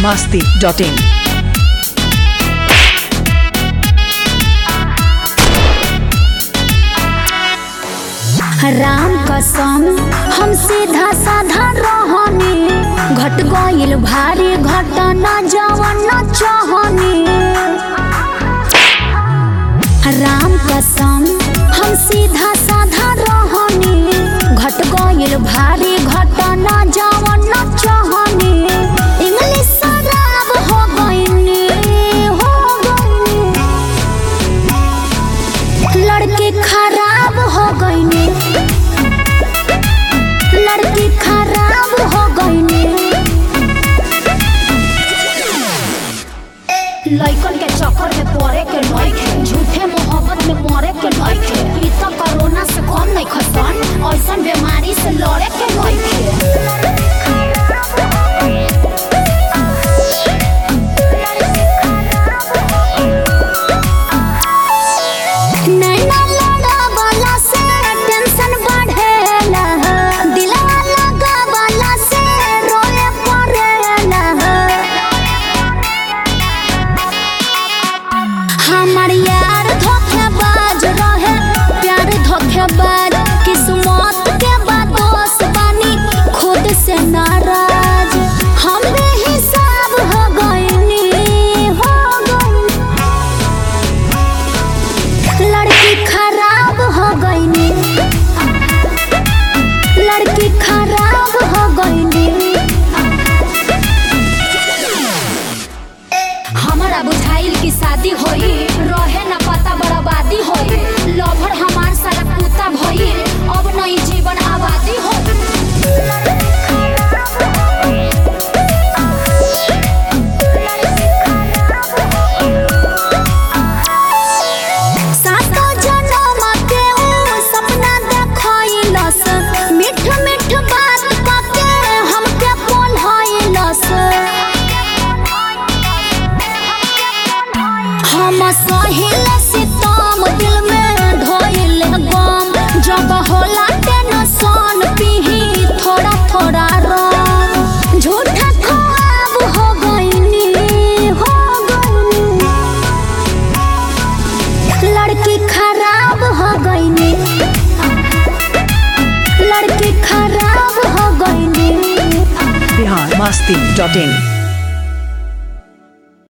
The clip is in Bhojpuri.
masti.in. राम कसम हम सीधा साधा रहनी घट गइल भारी घटना जवन न चाहनी राम कसम हम सीधा साधा रहनी घट गइल भारी घटना जवन न चाहनी इंग्लिश शराब हो गइनी हो गइनी लड़की खराब हो गईने लड़की खराब हो गईने लइकन के चक्कर में पड़े के नइखे झूठे मोहब्बत में मरे के नइखे ई त कोरोना से कम नहीं खसन ऐसन बीमारी से लड़े के नइखे नैना लड़ावला से टेंशन बढ़ेला दिलवा लगावला से रोए पड़ेला हमार यार धोखेबाज रहे प्यार धोखेबाज किस्मत के बादोस बानी खुद से नाराज हम बेहिसाब हो गइनी हो गइनी लड़की खराब हो गईनी लड़की खराब हो गईनी हमारा बुझाइल की शादी होई रहे न पता बर्बादी होई लभर हमार सारा कुत्ता भई अब नई जीवन आबादी होई सातो जनम के ऊ सपना देखैलस मीठ मीठ बात कके हमके बोलैलस हम सहिल सितम दिल में ढोइल गम जब होला टेंशन पीही थोड़ा थोड़ा रम झूठा ख्वाब हो गईनी हो गईनी लड़की खराब हो गईनी लड़की खराब हो गईनी Bihar masti.in.